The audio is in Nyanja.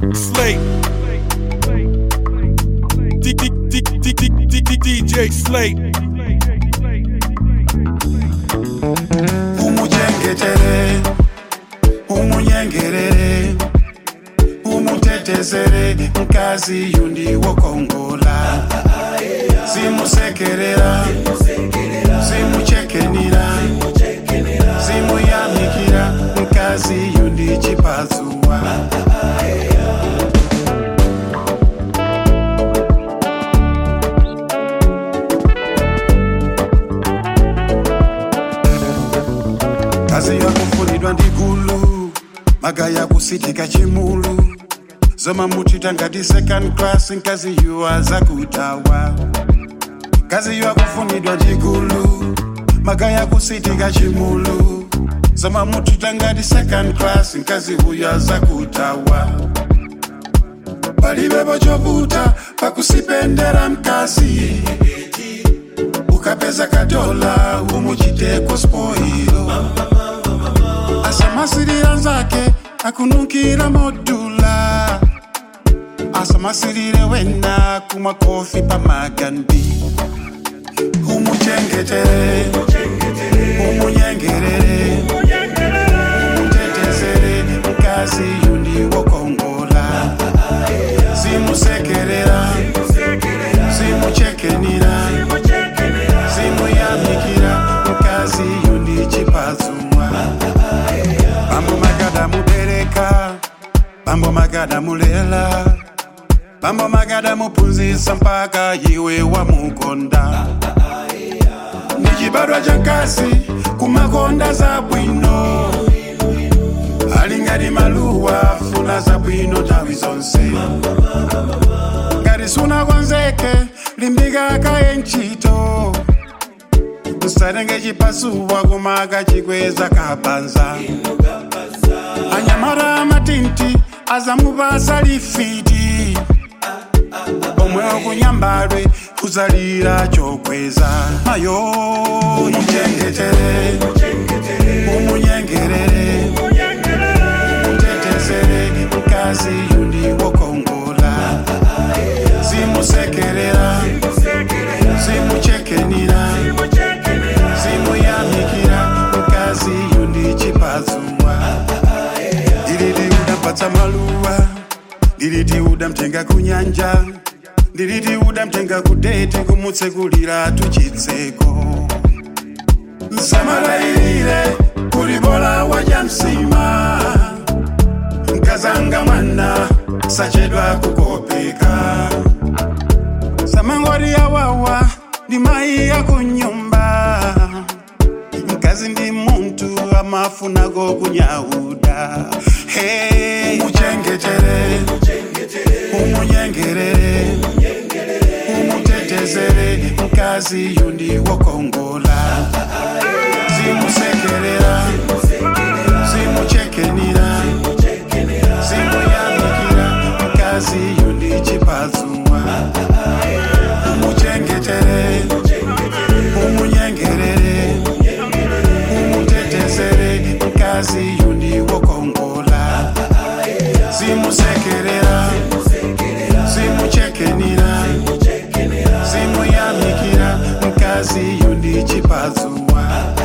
Slate. D- D- D- D- D- D- D- DJ Slate. umuchengetere umunyengerere umutetezere mkazi yundi wokongola simusekerera simuchekenira simuyamikira mkazi yundi chipazuwa kazi yakufunidwa ndi gulu magaya kusitika chimulu zoma mutita ngati second class nkazi yuwa zakutawa kazi yakufunidwa ndi gulu magaya kusitika chimulu zoma mutita ngati second class nkazi huya zakutawa palibepo chovuta pakusipendera mkazi ukapeza kadola umuchiteko spoilo asamasirira nzake akunukira modula asamasirire wena kumwa kofi pamagandi umuchengetere umunyengerere umutetezere mkazi yundi wokongola simusekerera simuchekenira simuyamikira mkazi yundi chipazumwa bambo magada mubereka bambo magada mulela bambo magada mupunzisa mpaka iwe wamukonda ni chibadwa cha nkasi kumakonda za bwino ali ngati maluwa funa za bwino nthawi zonse ngati sunakonzeke limbika kaye ntchito usatenge chipasuwa kumaka chikweza kapanza anyamara amatinti azamupasa lifiti omwe okunyambadwe kuzalira chokweza mayo umuchengetere umunyengerere umutetezere mkazi yundi wokongola simusekerera simuchekenira simuyamikira mkazi yundi chipazumwa ndiliti udampatsa maluwa ndiliti udamtenga kunyanja ndiliti udamtenga kudete kumutsekulira tuchitseko msamalayilile kulibola waja msima mkazanga mwana sachedwa kukopeka samangwari yawawa ndi mayi yakunyumba mkazi ndi muntu amafunako kunyauda hey. umuchengetere umunyengerere umutetezere mkazi yundi wokongola simusekerera simuchekenira simuyamikira mkazi yundi chipazumwa umuchengetere umunyengerere umutetezere mkazi yundi wokongola simusekerera simuchekenira simuyamikira mkazi yundi chipazumwa